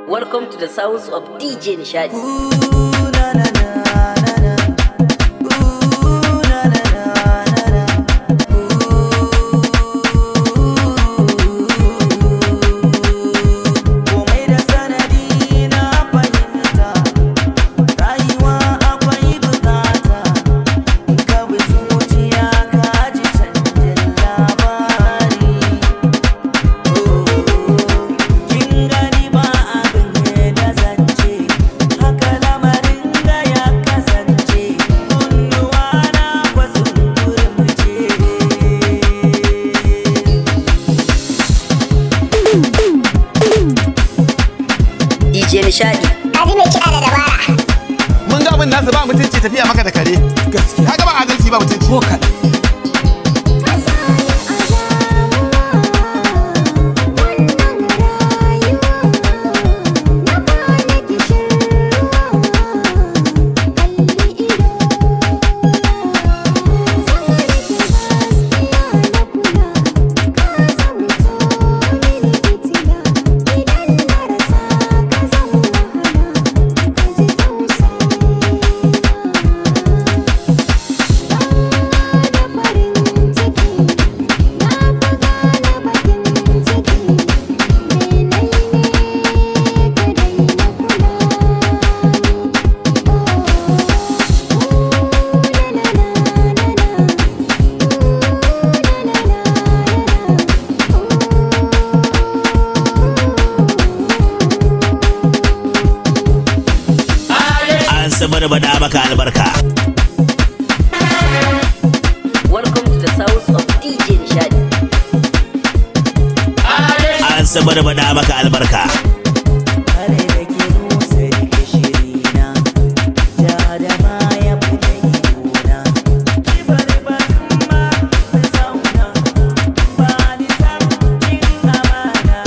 Welcome to the sounds of DJ Nishadi. Komai da sanadi na fahimta, rayuwa akwai bukata, in ka bi zuciya ka ji canjin labari. Kin gani ba abin da zance, haka lamarin da ya kasance, kunnuwa na kwasun turmuce. DJ Nishadi. Kaji mai kiɗa da dabara. mun ga abin nasu ba mutunci tafiya maka da kare gaskiya ga ba adalci ba mutunci ko an sabar bada maka albarka Welcome to the sounds of DJ Nishadi. an sabar bada maka albarka Kare da ke nusa da shirina, ja da baya fita gona. Kibar batun ma ta zauna, ba ni san cin amana.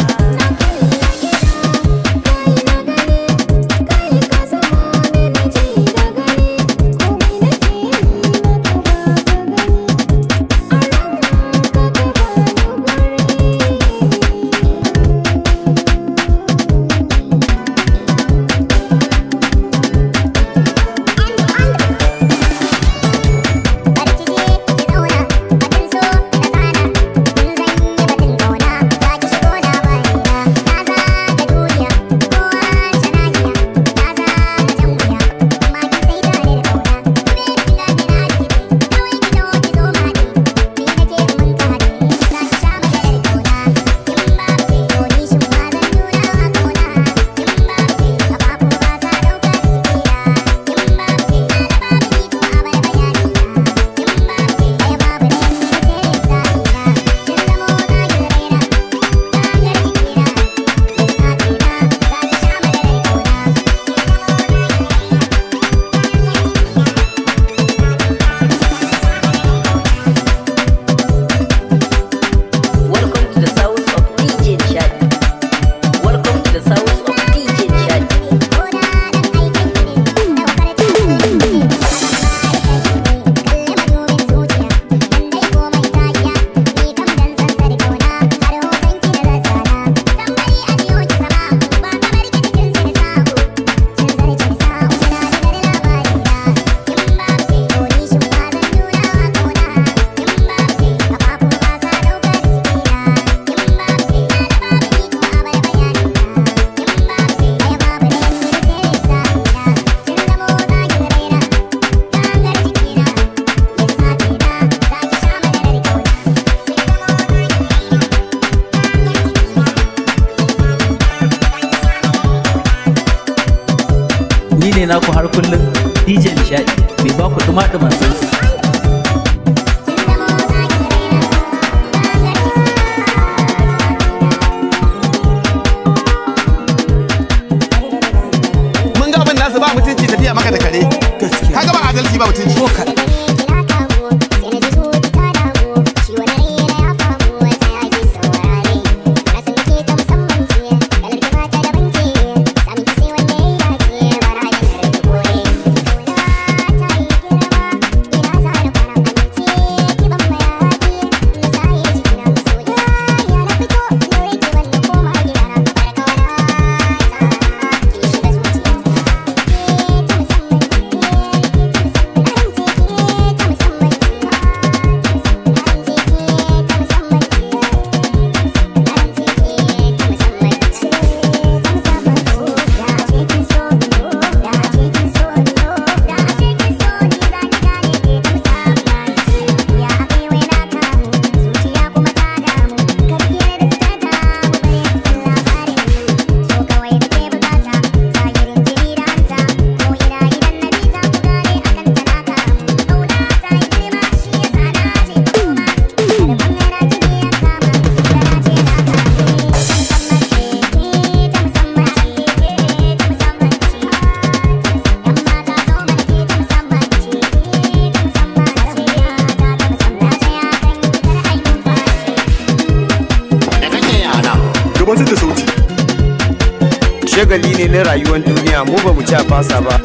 Welcome to the sounds of DJ Nishadi. Welcome to the sounds of DJ Nishadi. ni ne naku har kullum DJ Nishadi mai ba ku duma-duman sauti. mun ga abin nasu ba mutunci tafiya maka da kare gaskiya ga ba adalci ba mutunci ko Thank shagali ne na rayuwar duniya mu ba mu ci a fasa ba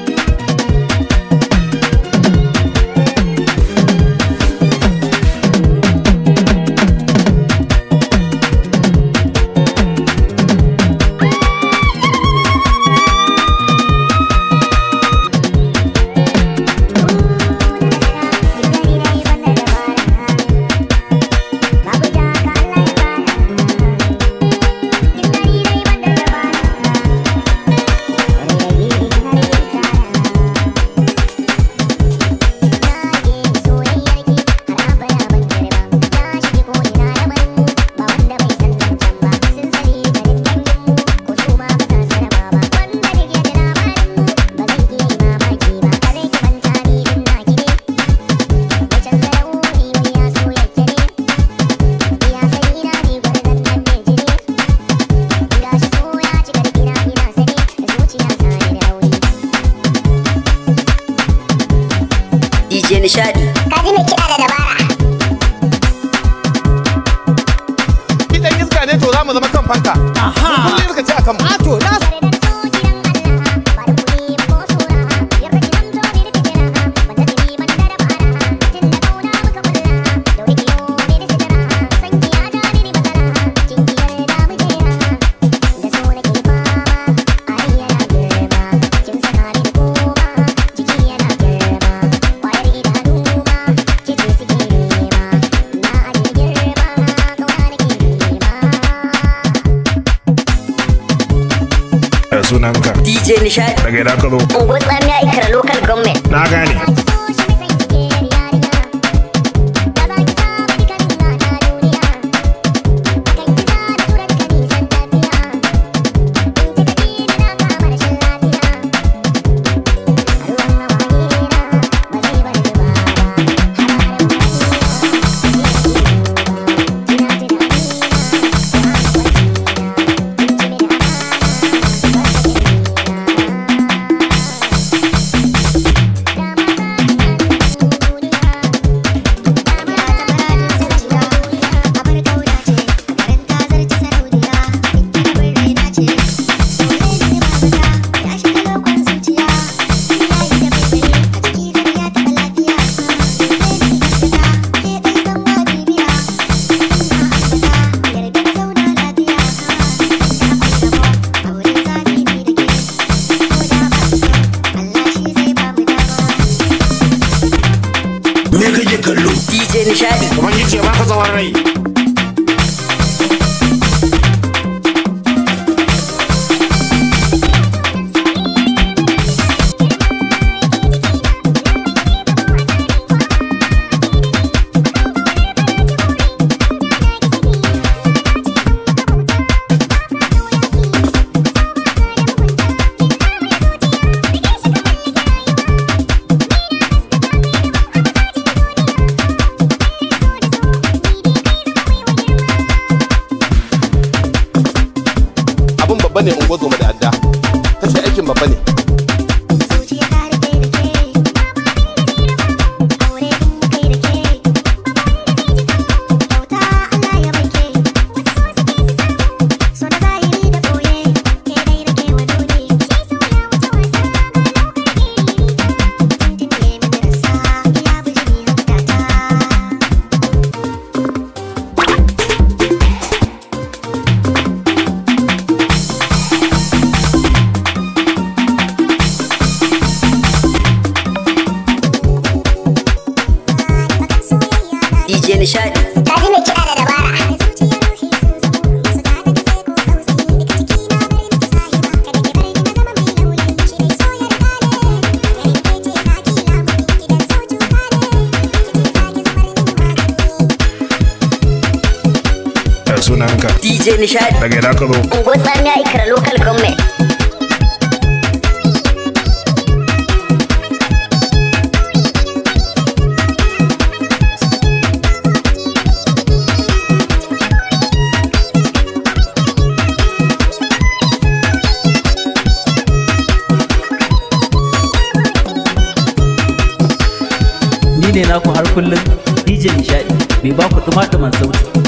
DJ Nishadi. Kaji mai kiɗa da dabara. Idan iska ne to za mu zama kan fanka. Kullum iska ce a kanmu. a to na da sunanka DJ Nishadi. daga ina ka zo Unguwar Tsamiya Ikara Local Government. na gane Me kake kallo? DJ Nishadi. ubangiji ya baka tsawon rai Abin babba ne ungo zoma da adda. Ta ce aikin babba ne. DJ Nishadi. Kaji mai kiɗa da dabara. da sunanka DJ Nishadi. daga ina ka zo Unguwar Tsamiya Ikara Local Government. ni ne naku har kullum DJ Nishadi mai ba ku duma sauti